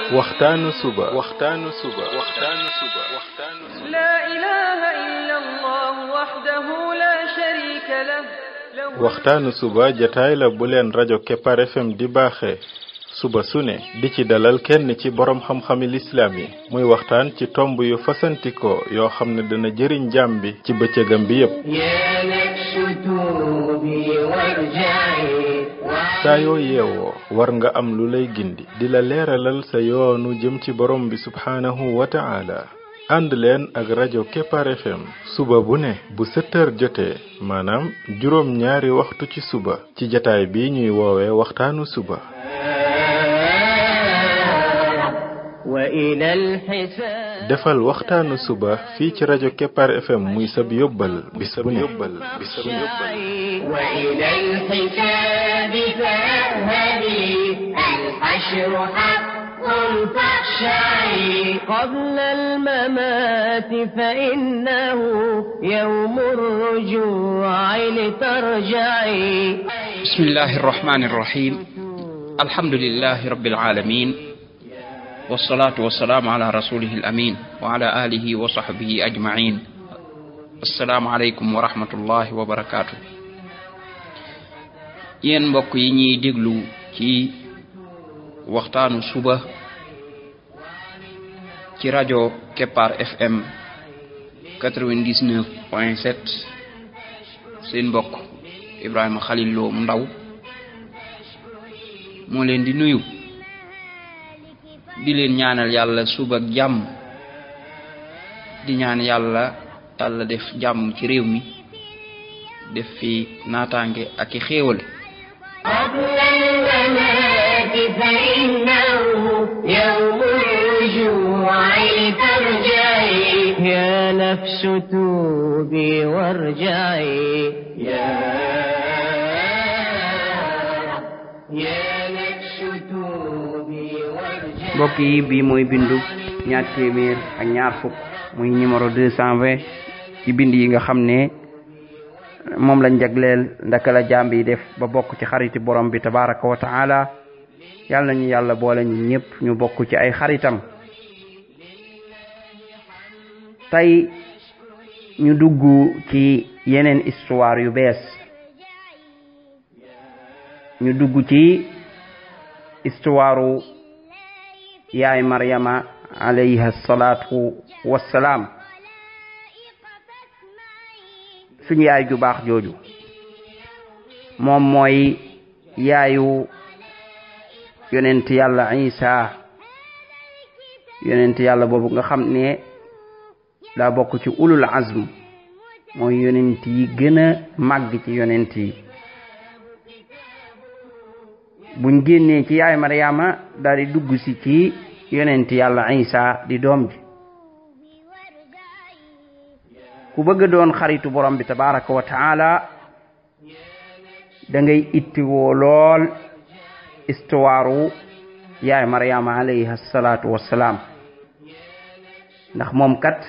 waxtaanu suba waxtaanu suba waxtaanu suba waxtaanu suba لا إله إلا الله وحده لا شريك له له waxtaanu suba jataay la bu leen rajo Kepar FM di baaxee suba su ne di ci dalal kenn ci borom xam-xami lislaam yi muy waxtaan ci tomb yu fasantikoo yoo xam ne dana jëriñ jaam bi ci bëccëgam bi yépp يا نفس توبي وارجعي saa yoo yeewoo war nga am lu lay gindi di la leeralal sa yoonu jëm ci borom bi subhaanahu wa ta'ala ànd leen ak rajo Kepar FM suba bu ne bu sept heures jotee maanaam juróom ñaari waxtu ci suba ci jataay bi ñuy woowee waxtaanu suba وإلى الحساب defal waxtaanu suba fii ci rajo Kepar FM muy sab yóbbal bis bu ne bis bu ne وإلى الحساب فاذهبي الحشر حق فاخشعي قبل الممات فإنه يوم الرجوع لترجعي بسم الله الرحمن الرحيم الحمد لله رب العالمين والصلاة والسلام على رسوله الأمين وعلى آله وصحبه أجمعين السلام عليكم ورحمة الله وبركاته yéen mbokk yi ñuy déglu ci waxtaanu suba ci rajo Kepar FM 99 point 7 seen mbokk Ibrahima Khalil Lo mu ndaw moo leen di nuyu di leen ñaanal yàlla suba ak jàmm di ñaan yàlla yàlla def jàmm ci réew mi def fi naataange ak i xéewal قبل الممات فإنه يوم الرجوع لترجعي يا نفس توبي وارجعي يا يا نفس توبي وارجعي mbokk yi bii mooy bindu ñaar téeméer ak ñaar fukk muy numéro deux cent vingt ci bind yi nga xam ne moom lañ jagleel ndaka la jaam bi def ba bokk ci xariti borom bi tabaraka wa taala yàlla nañu yàlla boole ñu ñëpp ñu bokk ci ay xaritam tey ñu dugg ci yeneen histoire yu bees ñu dugg ci histoire yaay maryama alayha salaatu wassalaam suñu yaay ju baax jooju moom mooy yaayu yonent yàlla isa yonent yàlla boobu nga xam ne daa bokk ci ulul azm mooy yonent yi gën a màgg ci yonent yi buñ génnee ci yaay Maryama daal di dugg si ci yonent yàlla isa di doom ji ku bëgg doon xaritu borom bi tabaraka wa taala da ngay ittiwoo lool histoire yaay Maryama alayha salaatu wassalaam ndax moom kat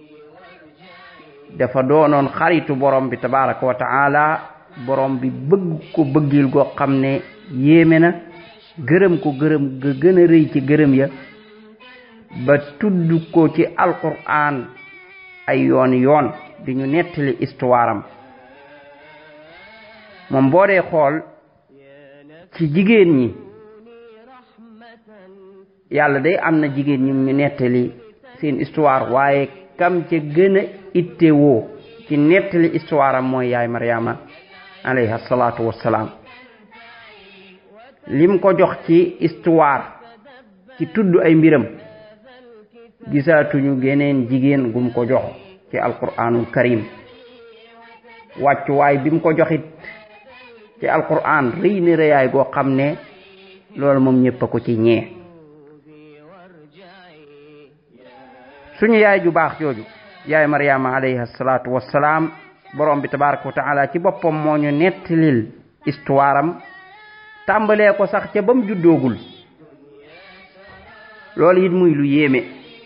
dafa doonoon xaritu borom bi tabaraka wa taala borom bi bëgg ko bëggil goo xam ne yéeme na gërëm ko gërëm ga gën a rëy ci gërëm ya ba tudd ko ci alquran ay yoon yoon di ñu nettali histoire am moom boo dee xool ci jigéen ñi yàlla day am na jigéen ñi ñu nettali seen histoire waaye kam ca gën a ittewoo ci nettali histoire am mooy yaay Maryama alayha salaatu wassalaam lim ko jox ci histoire ci tudd ay mbiram gisaatuñu geneen jigéen gum ko jox ci alquranul karim wàccuwaay bi mu ko joxit ci alquran rëy na rëyaay goo xam ne loolu moom ñëpp a ko ci ñee suñu yaay ju baax jooju yaay Maryama alayha salaatu wassalaam borom bi tabaraka wa taala ci boppam moo ñu nettalil histoire am tàmbalee ko sax ca ba mu juddoogul loolu it muy lu yéeme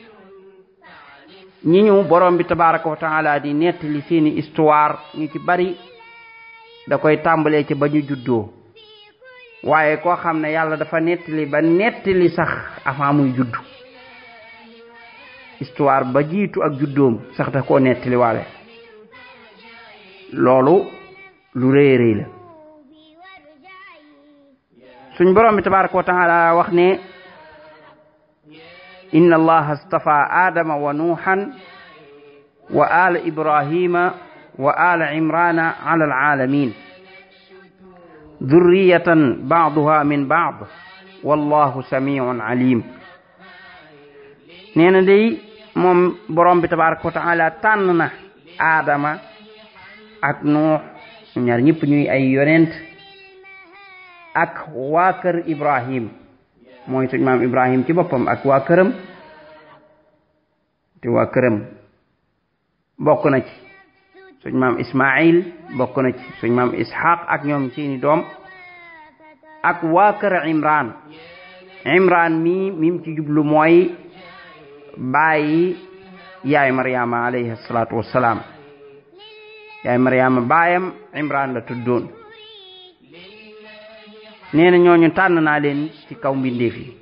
ñi ñu borom bi tabaraka wa taala di nettali seeni histoire ñu ci bari da koy tàmbalee ci ba ñu juddoo waaye koo xam ne yàlla dafa nettali ba nettali sax avant muy judd histoire ba jiitu ak juddoom sax da koo nettali waale loolu lu rëy rëy la suñ borom bi tabaraka wa taala wax ne inna allaha astafa adama wa nuuhan wa ala ibrahima wa ala imrana ala alalamin dhurriyatan ba'duha min ba'd wallahu samiun alim nee na day moom borom bi tabaraka wa taala tànn na aadama ak nuux ñaar ñëpp ñuy ay yonent ak waa kër ibrahim mooy suñ maam ibrahim ci boppam ak waa këram te waa këram bokk na ci suñ maam ismail bokk na ci suñ maam ishaq ak ñoom seeni doom ak waa kër imran imran mi mim ci jublu mooy bàyyi yaay mariama alayhi salatu wassalaam yaay mariama baayam imran la tuddoon nee na ñooñu tànn naa leen ci kaw mbindeef yi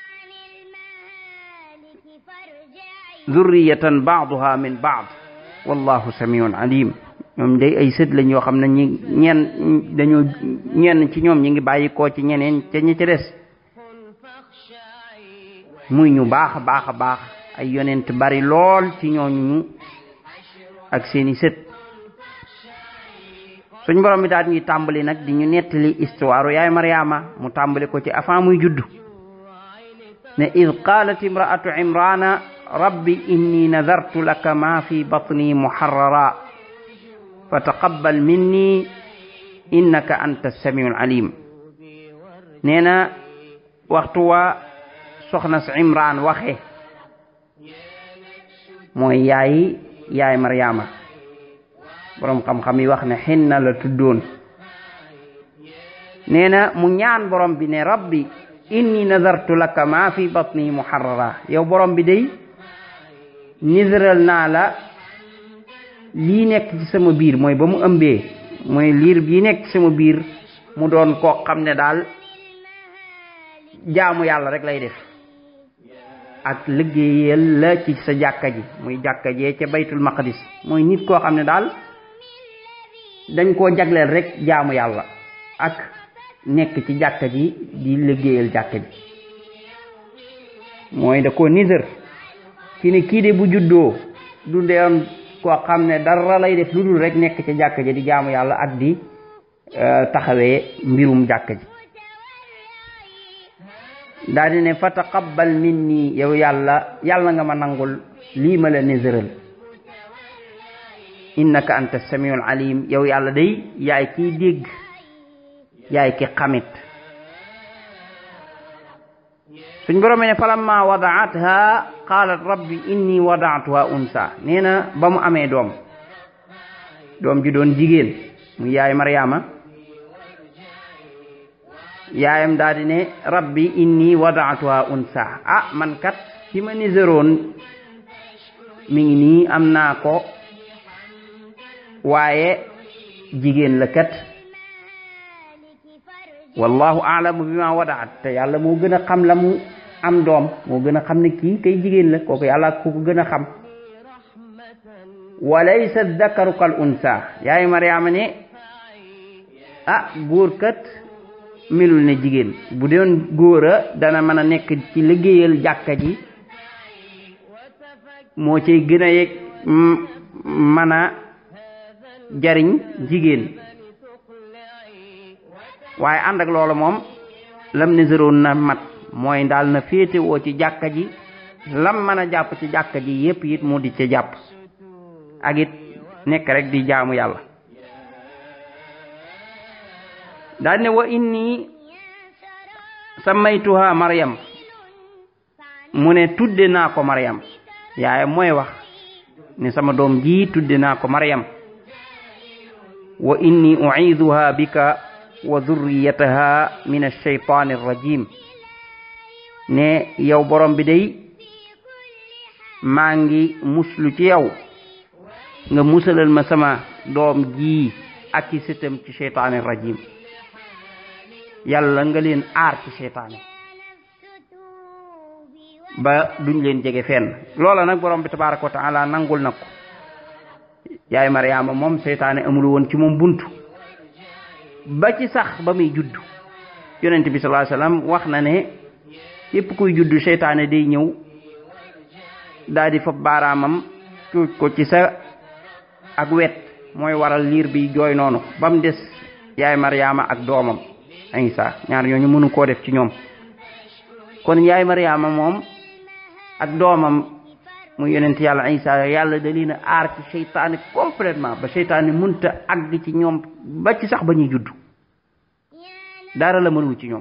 zurriyatan baaduha min baad wallahu samiun alim ñoom day ay sët lañ yoo xam ne ñi ñeen dañoo ñenn ci ñoom ñi ngi bàyyi koo ci ñeneen ca ñi ci des muy ñu baax a baax a baax ay yonent bari lool ci ñooñu ak seeni sët suñ borom bi daal ñuy tàmbali nag di ñu nettali histoire yaay Mariama mu tàmbali ko ci avant muy juddu ne id qalat imraatu imrana rabbi inni nadartu laka ma fi batni muharrara fa taqabbal minni innaka anta samiul alim nee na waxtu wa soxna si imran waxe mooy yaay yaay Mariama borom xam-xam yi wax ne xinna la tuddoon nee na mu ñaan borom bi ne rabbi inni nadartu laka ma fi batni muharrara yow borom bi day nisral naa la lii nekk ci sama biir mooy ba mu ëmbee mooy liir bii nekk ci sama biir mu doon koo xam ne daal jaamu yàlla rek lay def ak liggéeyal la ci sa jàkka ji muy jàkka jee ca baytul maqdis mooy nit koo xam ne daal dañ koo jagleel rek jaamu yàlla ak nekk ci jàkka ji di liggéeyal jàkka ji mooy da koo nisër ci ne kii de bu juddoo du deewoon koo xam ne dara lay def lu dul rek nekk ci jàkka ji di jaamu yàlla ak di taxawee mbirum jàkka ji daal di ne fa taqabbal minni yow yàlla yàlla nga ma nangul lii ma la nisëral innaka anta samiul alim yow yàlla day yaay kiy dégg yaay ki xamit suñ borom ne falamma wadaatha qalat rabbi inni wadaatuha unsa nee na ba mu amee doom doom ji doon jigéen mu yaay Mariama yaayam daal di ne rabbi inni wadaatuha unsa ah man kat ci ma niseroon mi ngi nii am naa ko waaye jigéen la kat wallahu aalamu bi ma wadaat te yàlla moo gën a xam la mu am doom moo gën a xam ne kii kay jigéen la kooku yàlla ku ko gën a xam walaysa dakaru kal unsa yaay mariama ne ah góor kat melul ne jigéen bu doon góor a dana mën a nekk ci liggéeyal jàkka ji moo cay gën a yeg mën a jariñ jigéen waaye ànd ak loolu moom lam niseroon na mat mooy daal na féete woo ci jàkka ji lam mën a jàpp ci jàkka ji yépp it mu di ci jàpp ak it nekk rek di jaamu yàlla daal ne wa inni sammaytuha maryam mu ne tudde naa ko maryam yaayam mooy wax ne sama doom ji tudde naa ko maryam wa inni u'iduha bika wa dhurriyataha min ash-shaytan ar-rajim ne yow borom bi day maa ngi muslu ci yow nga musalal ma sama doom ji ak ci sëtam ci shaytan ar-rajim yàlla nga leen aar ci seytaane ba duñ leen jege fenn loola nag borom bi tabaraka wa taala nangul na ko yaay mariama moom seytaane amul woon ci moom buntu ba ci sax ba muy judd yonent bi sallallahu alayhi wasallam wax na ne yépp kuy judd seytaane day ñëw daal di fa baaraamam cuuj ko ci sa ak wet mooy waral liir bi jooy noonu ba mu des yaay mariama ak doomam Isa ñaar ñooñu mënu koo def ci ñoom kon yaay mariama moom ak doomam mu yonent yàlla Isa yàlla da leen a aar ci seytaane complètement ba seytaane munta àgg ci ñoom ba ci sax ba ñuy judd dara la mënul ci ñoom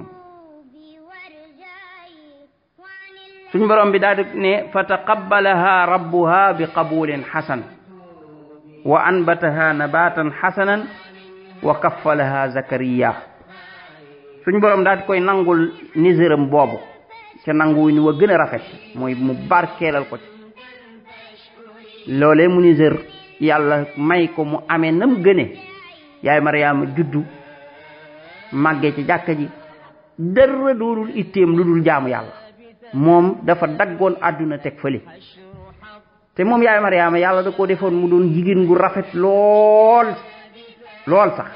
suñ borom bi daal di ne fa taqabbalaha rabbuha bi qabulin xasan wa anbataha nabatan xasanan wa kaffalaha zakariya suñ borom daal di koy nangul niséram boobu ca nangu ni wa gën a rafet mooy mu barkeelal ko ci loolee mu nisér yàlla may ko mu amee nam gëne yaay mariama juddu màggee ci jàkka ji dara doonul itteem lu dul jaamu yàlla moom dafa daggoon àdduna teg fële te moom yaay mariama yàlla da koo defoon mu doon jigéen gu rafet lool lool sax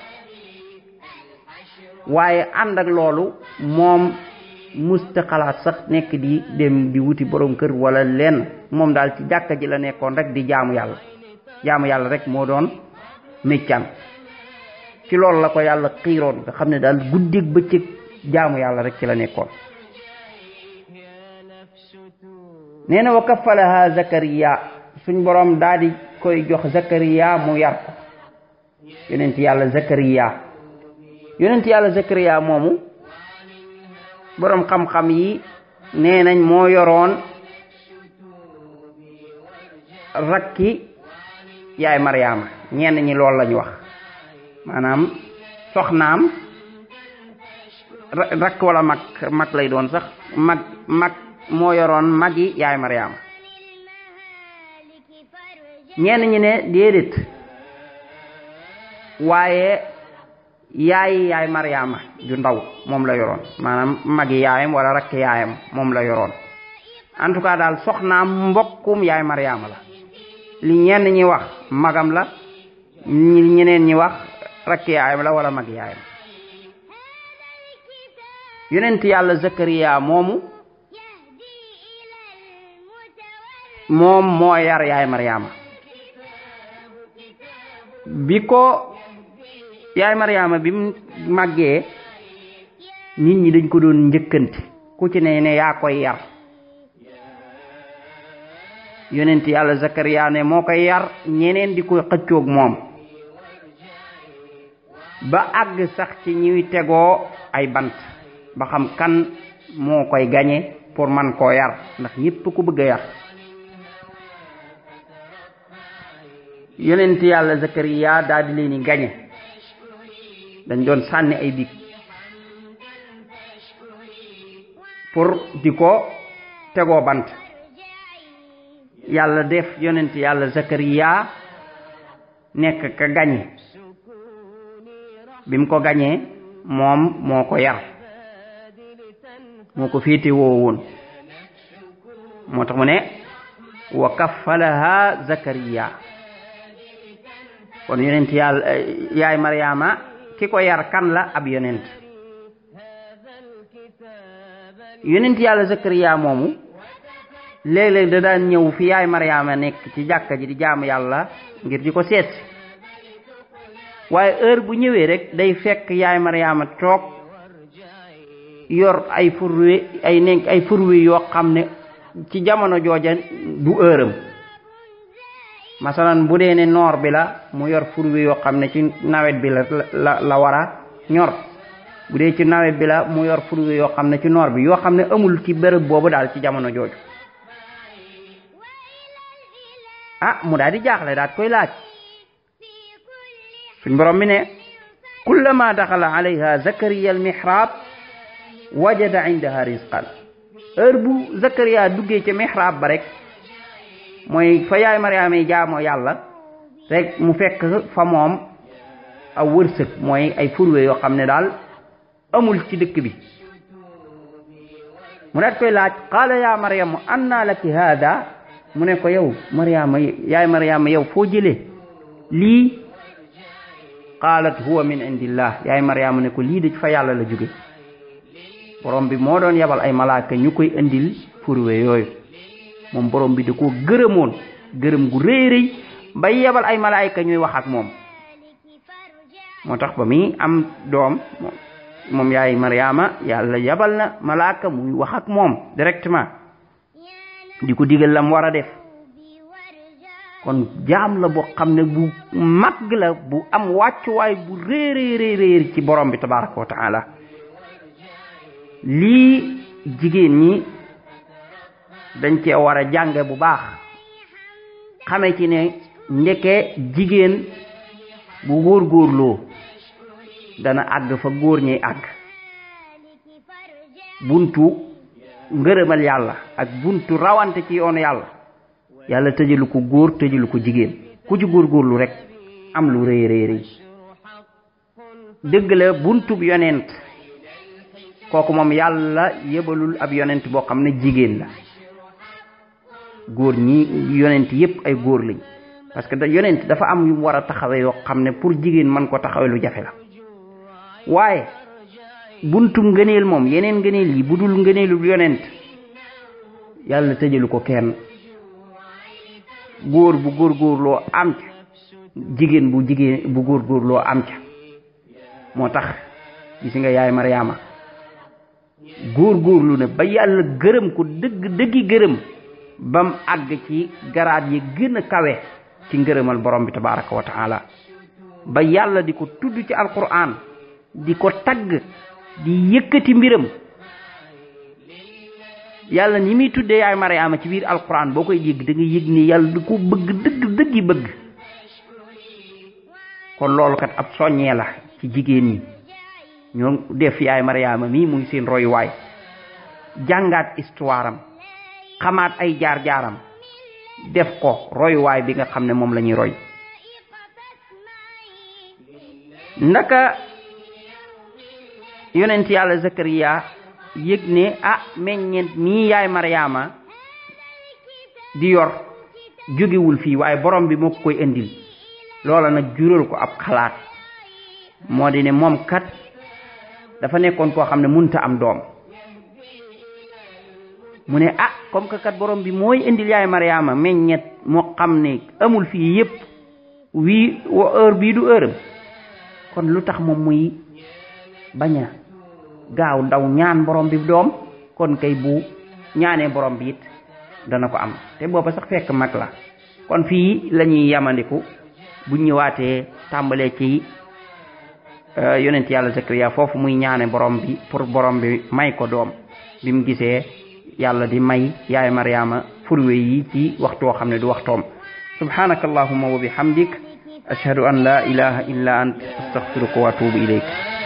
waaye ànd ak loolu moom musta xalaat sax nekk di dem di wuti borom kër wala lenn moom daal ci jàkka ji la nekkoon rek di jaamu yàlla jaamu yàlla rek moo doon méccam ci loolu la ko yàlla xiiroon nga xam ne daal guddeeg bëccëg jaamu yàlla rek ci la nekkoon nee na wa kafalaha zakariya suñ borom daal di koy jox zakariya mu yar ko yonent yàlla zakariya yonent yàlla zakariya moomu borom xam-xam yi nee nañ moo yoroon rakki yaay mariama ñenn ñi loolu lañu wax maanaam soxnaam rakk wala mag mag lay doon sax mag mag moo yoroon magi yaay mariama ñenn ñi ne déedéet waaye yaay yaay mariama ju ndaw moom la yoroon maanaam magi yaayam wala rakk yaayam moom la yoroon en tout cas daal soxnaam mbokkum yaay mariama la li ñenn ñi wax magam la ñi ñeneen ñi wax rakk yaayam la wala mag yaayam yonent yàlla zakariya moomu moom moo yar yaay mariama bi ko yaay mariama bi mu màggee nit ñi dañ ko doon njëkkante ku ci ne ne yaa koy yar yonent yàlla zakariya ne moo koy yar ñeneen di ko xëccoog moom ba àgg sax ci ñuy tegoo ay bant ba xam kan moo koy gañe pour man koo yar ndax ñépp ku bëgg a yar yonent yàlla zakariya daal di leen di gañe dañ doon sànni ay dig pour di ko tegoo bant yàlla def yonent yàlla zakariya nekk ka gañe bi mu ko gañee moom moo ko yar moo ko féete woo woon moo tax mu ne wa kaffalaha zakariya kon yonent yàlla yaay mariama ki ko yar kan la ab yonent yonent yàlla zakariya moomu léeg-léeg da daan ñëw fi yaay mariama nekk ci jàkka ji di jaamu yàlla ngir di ko seet waaye heure bu ñëwee rek day fekk yaay mariama toog yor ay furwe ay nekk ay furwe yoo xam ne ci jamono jooja du heuram masalan bu dee ne noor bi la mu yor furwe yoo xam ne ci nawet bi la la la war a ñor bu dee ci nawet bi la mu yor furwe yoo xam ne ci noor bi yoo xam ne amul ci bërëb boobu daal ci jamono jooju ah mu daal di jaaxle daal koy laaj suñ borom mi ne kullama daxala alayha zakariya almihrab wajada indaha rizqan heure bu zakariya duggee ca mihrab ba rek mooy fa yaay mariama yi jaamoo yàlla rek mu fekk fa moom aw wërsëg mooy ay furwe yoo xam ne daal amul ci dëkk bi mu daat koy laaj qaala ya maryamu anna laki hada mu ne ko yow mariama yaay mariama yow foo jëlee lii qaalat huwa min indillah yaay mariama ne ko lii de fa yàlla la jóge borom bi moo doon yabal ay malaaka ñu koy indil furwe yooyu moom borom bi da koo gërëmoon gërëm gu rëy rëy bay yabal ay malaayka ñuy wax ak moom moo tax ba muy am doom moom yaay mariama yàlla yabal na malaaka muy wax ak moom directement di ko digal lam war a def kon jaam la boo xam ne bu mag la bu am wàccuwaay bu réy réy réy ci borom bi tabaraka wa taala lii jigéen ñi dañ cee war a jànge bu baax xame ci ne ndeke jigéen bu góorgóorloo dana àgg fa góor ñuy àgg buntu ngërëmal yàlla ak buntu rawante ci yoonu yàlla yàlla tëjalu ko góor tëjalu ko jigéen ku ci góorgóorlu rek am lu rëy rëy rëy dëgg la buntub yonent kooku moom yàlla yebalul ab yonent boo xam ne jigéen la góor ñi yonent yépp ay góor lañ parce que da yonent dafa am yu mu war a taxawe yoo xam ne pour jigéen mën ko taxawe lu jafe la waaye buntu ngëneel moom yeneen ngëneel yi bu dul ngëneelul yonent yàlla tëjalu ko kenn góor bu góorgóorloo am ca jigéen bu jigéen bu góorgóorloo am ca moo tax gis nga yaay Mariama góorgóorlu ne ba yàlla gërëm ko dëgg dëggi gërëm bam àgg ci garaat yi gën a kawe ci ngërëmal borom bi tabaraka wa taala ba yàlla di ko tudd ci alquran di ko tagg di yëkkati mbiram yàlla ni muy tuddee yaay Mariama ci biir alquran boo koy yëg da nga yëg ni yàlla da ko bëgg dëgg dëggi bëgg kon loolu kat ab soññee la ci jigéen ñi ñoo def yaay Mariama mii muy seen royuwaay jàngaat histoire am xamaat ay jaar-jaaram def ko royuwaay bi nga xam ne moom la ñuy roy ndaka yonent yàlla Zakariya yëg ne ah meññeent mii yaay Mariama di yor jógewul fii waaye borom bi moo ko koy indil loola nag jural ko ab xalaat moo di ne moom kat dafa nekkoon koo xam ne munta am doom mu ne ah comme que kat borom bi mooy indil yaay Mariama meññet moo xam ne amul fii yépp wii heure bii du heure kon lu tax moom muy bañ a gaaw ndaw ñaan borom bi doom kon kay bu ñaanee borom bi it dana ko am te booba sax fekk mag la kon fii la ñuy yamandiku bu ñëwaatee tàmbalee ci yonent yàlla Zakariya foofu muy ñaane borom bi pour borom bi may ko doom bi mu gisee yàlla di may yaay Mariama furwe yi ci waxtu woo xam ne du waxtoom subhanaka allahumma wa bihamdik ashhadu an la ilaha illa ant astaghfiruka wa atubu ilayk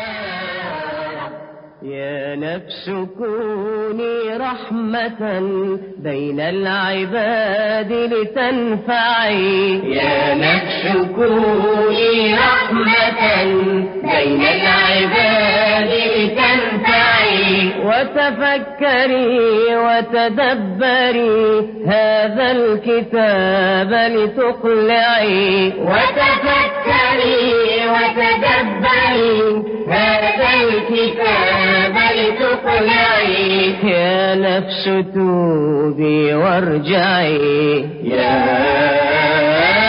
يا نفس كوني رحمة بين العباد لتنفعي يا نفس كوني رحمة بين العباد لتنفعي وتفكري وتدبري هذا الكتاب لتقلعي وتفكري وتدبري هذا الكتاب لتقلعي يا نفس توبي وارجعي يا